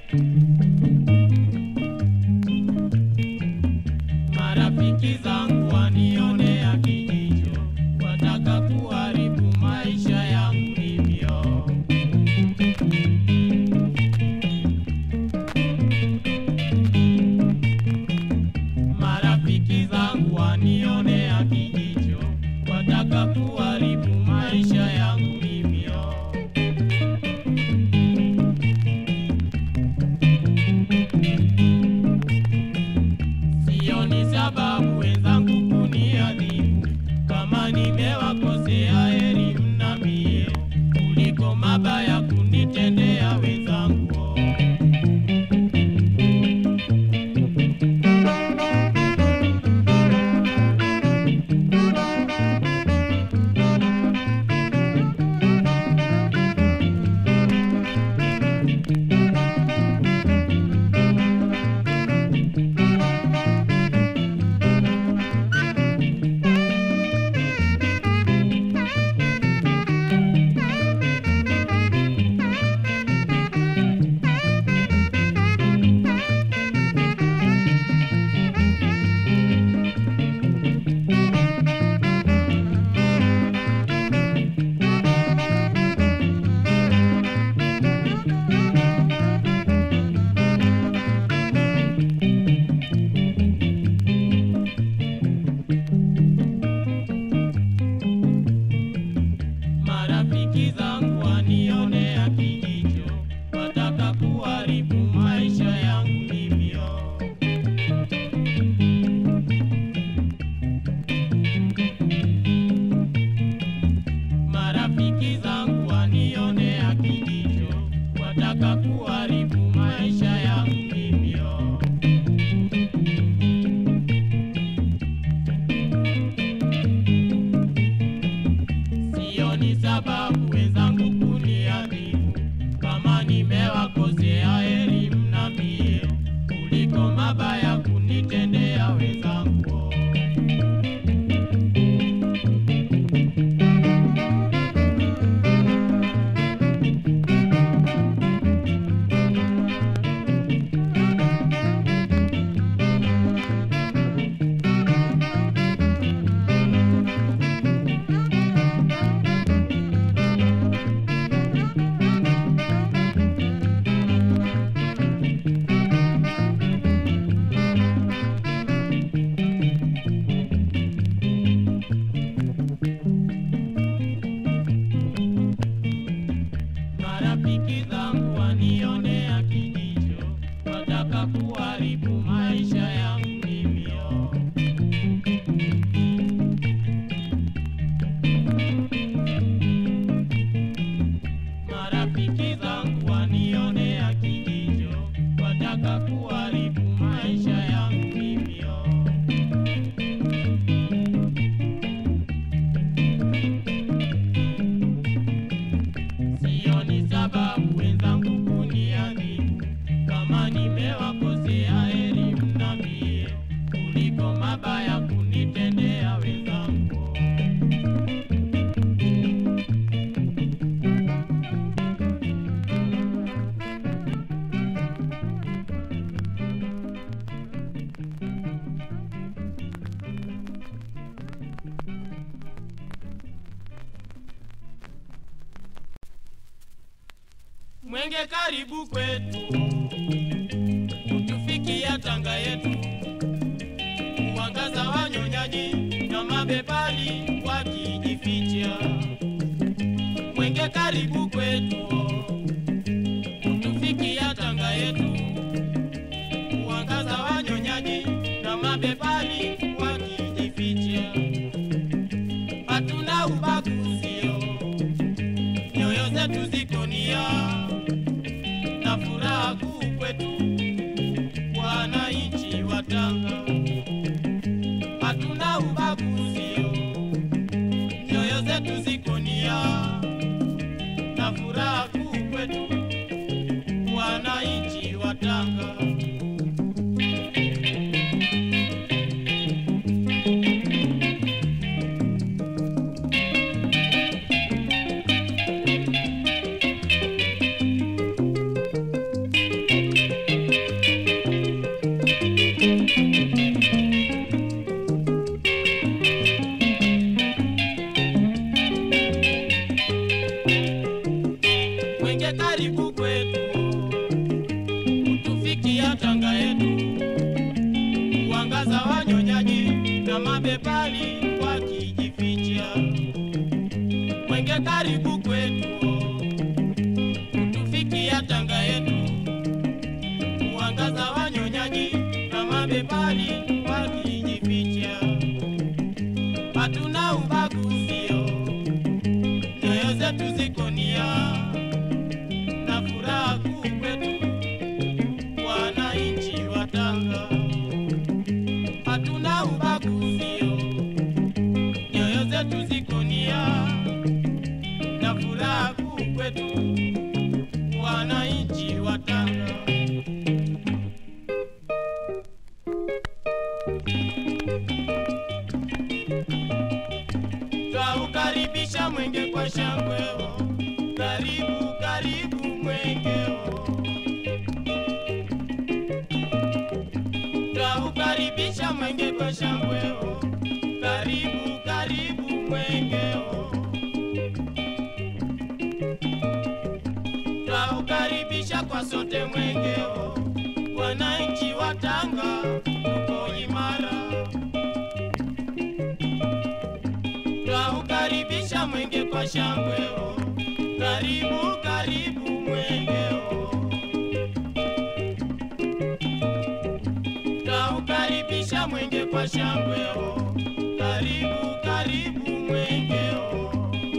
Marafiki zangu wanionea kijicho, wataka kuharibu maisha yangu hivyo. Marafiki zangu wanionea kijicho, wataka kuharibu maisha yangu hivyo. Sioni sababu wenzangu kuniadhibu, kama nimewakosea heri mnambie, kuliko mabaya kunitendea wenzangu. Marafiki zangu wanionea kijicho, wataka kuharibu maisha yangu hivyo. Marafiki zangu wanionea kijicho, wataka kuharibu maisha yangu hivyo. Sioni sababu wenzangu kuniadhibu, kama nimewakosea heri mnambie, kuliko mabaya kunitendea wenzangu. Marafiki zangu wanionea kijicho, wataka kuharibu maisha yangu hivyo. Marafiki zangu wanionea kijicho, wataka kuharibu maisha yangu hivyo. Sioni sababu wenzangu kuniadhibu, kama nimewakosea heri mnambie, kuliko mabaya kunitendea wenzangu. Mwenge karibu kwetu, utufikia Tanga yetu, mwangaza wa nyonyaji na mabepari wakijificha. Mwenge karibu kwetu, utufikia Tanga yetu, mwangaza wa nyonyaji na mabepari wakijificha. Hatuna ubaguzio, nyoyo zetu ziko nia na furaha kuu kwetu wananchi wa Tanga, hatuna ubaguzio, nyoyo zetu ziko nia na furaha kuu kwetu wananchi wa Tanga. mwenge karibu kwetu, utufikia Tanga yetu, kuangaza wanyonyaji na mabepari wakijificha. Mwenge karibu kwetu, utufikia Tanga yetu, kuangaza wanyonyaji na mabepari wakijificha. Hatuna ubaguzio, nyoyo zetu ziko nia na furaha kuu kwetu, wananchi wa Tanga. Hatuna ubaguzio, nyoyo zetu ziko nia na furaha kuu kwetu, wananchi wa Tanga. Twaukaribisha mwenge kwa shangweo, karibu karibu mwengeo. Twaukaribisha mwenge kwa shangweo, karibu karibu mwengeo. Twaukaribisha kwa sote mwengeo, wananchi wa Tanga tuko imara. Twaukaribisha mwenge kwa shangweo, karibu karibu mwengeo. Twaukaribisha mwenge kwa shangweo, karibu karibu mwengeo.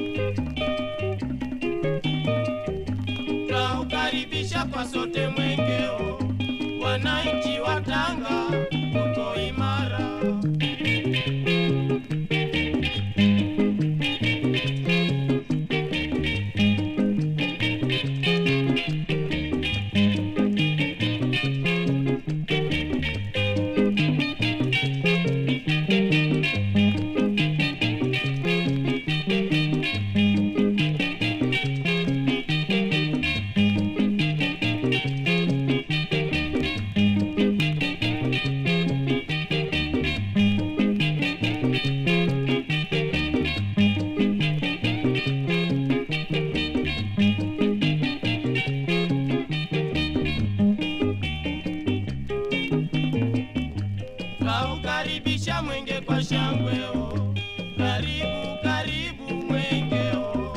Twaukaribisha kwa sote mwengeo, wananchi wa Tanga tuko imara. Twaukaribisha mwenge kwa shangweo, karibu karibu mwengeo.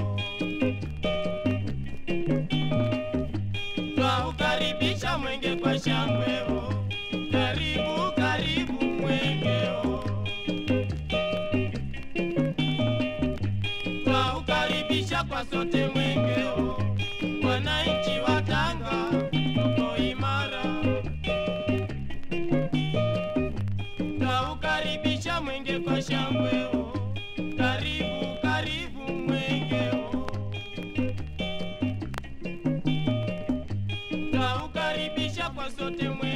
Twaukaribisha mwenge kwa shangweo, karibu karibu mwengeo. Twaukaribisha kwa sote mwengeo, wananchi wa Tanga tuko imara. Twaukaribisha mwenge kwa shangweo, karibu karibu mwengeo. Twaukaribisha kwa sote mwengeo.